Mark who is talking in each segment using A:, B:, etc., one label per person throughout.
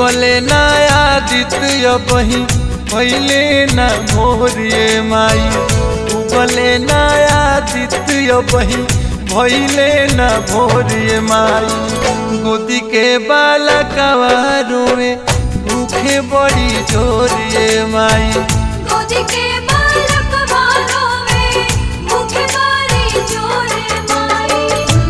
A: उगले नया दित्य बही भैले न भोरिए माई उगले नया दित्य बही भैले न भोरिए माई गोदी के बालकवा रोए भूखे बड़ी जोरिए माई
B: गोदी के बालक वालों में भूखे मारी जोरे माई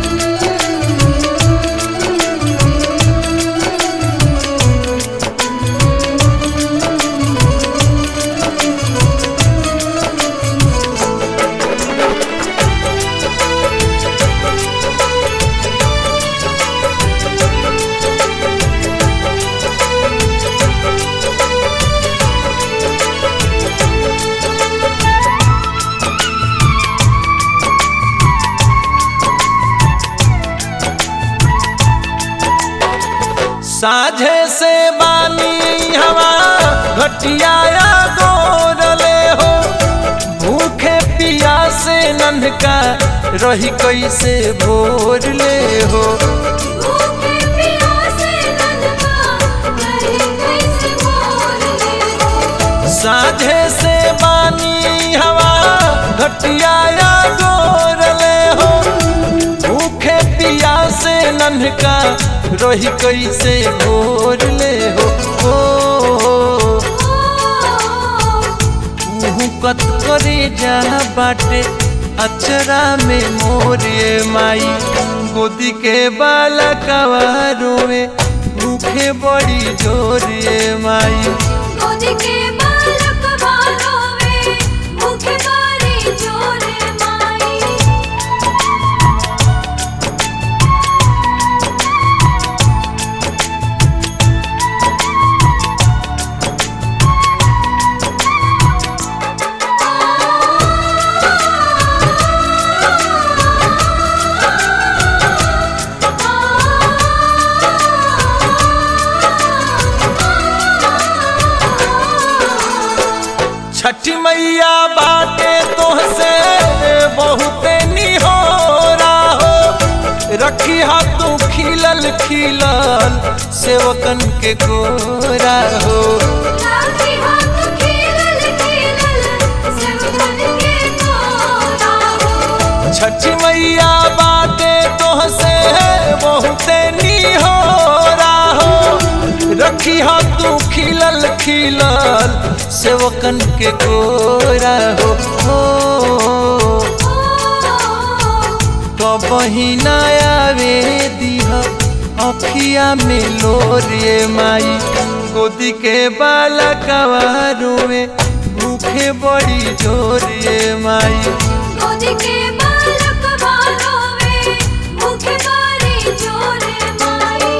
A: साझे से बानी हवा घटियाया गोरले हो भूखे पिया से नन्हका रही कैसे भोर ले हो
B: भूखे प्यासे नन्हा रहे कैसे बोल ले
A: साझे से बानी हवा घटियाया गोरले हो भूखे पिया से नन्हका रही कैसे भोर ले हो ओ, मुँह कत करे जा बाटे अचरा में मोरिए माई गोदी के बालकवा रोए भूखे बड़ी जोरिए माई
B: गोदी के बालक वालों में भूखे मारी जोरे माई
A: छठी मैया बाटे तोहसे बहुते निहोरा हो रखी तू खिलल खिलल सेवकन के गोरा हो
B: लाठी हाथ खेलल खेलल सब बन के तोरा हो
A: छठी मैया बाटे तोहसे बहुते निहोरा हो रखी तू खिलल खिलल सेवकन के गोरा हो हो कबही नयावे दिह अखिया में लोरिए माई गोदी के बालकवा रोए भूखे बड़ी जोरिए माई
B: गोदी के बालक वालों में भूखे मारी जोरे माई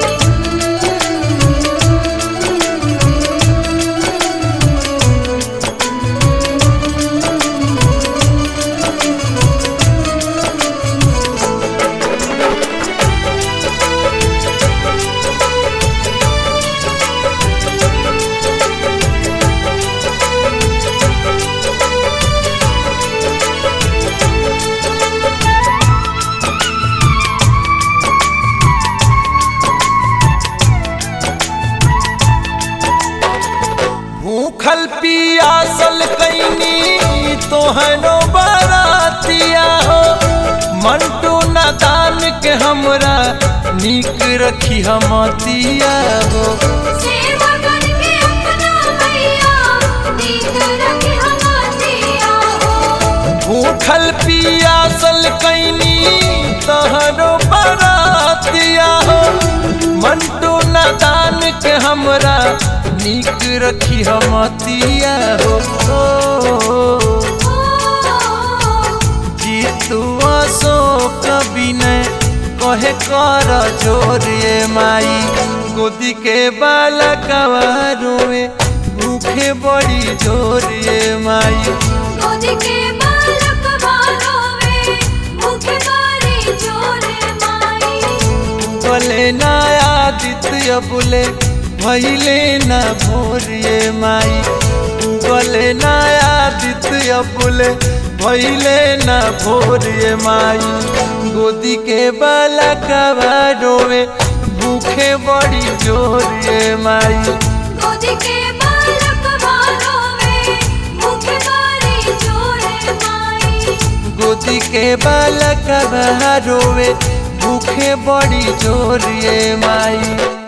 A: भूखल पियासल कैनी तोहनो बरातिया हो मंटू नादान के हमरा नीक रखी हमतिया हो
B: सेवा करके अपना मैया नीक रखे हमारिया हो
A: भूखल पियासल कैनी तोहनो बरातिया हो मंटू नादान के हमरा नीक रखी हमतिया हो ओ, जीतू अशोक विनय कहे कर जोरिए माई गोदी के बालकवा रोए भूखे बड़ी जोरिए माई
B: गोदी के बालक वालों में भूखे मारी जोरे माई
A: बोले नया दित्य बोले भैले न भोरिए माई बोले नया दित्य बोले भैले न भोरिए माई गोदी के बालकवा रोवे भूखे बड़ी जोर ये माई
B: गोदी के बालक रोवे भूखे मारी जोरे माई
A: गोदी के बालक रोवे भूखे बड़ी जोर ये माई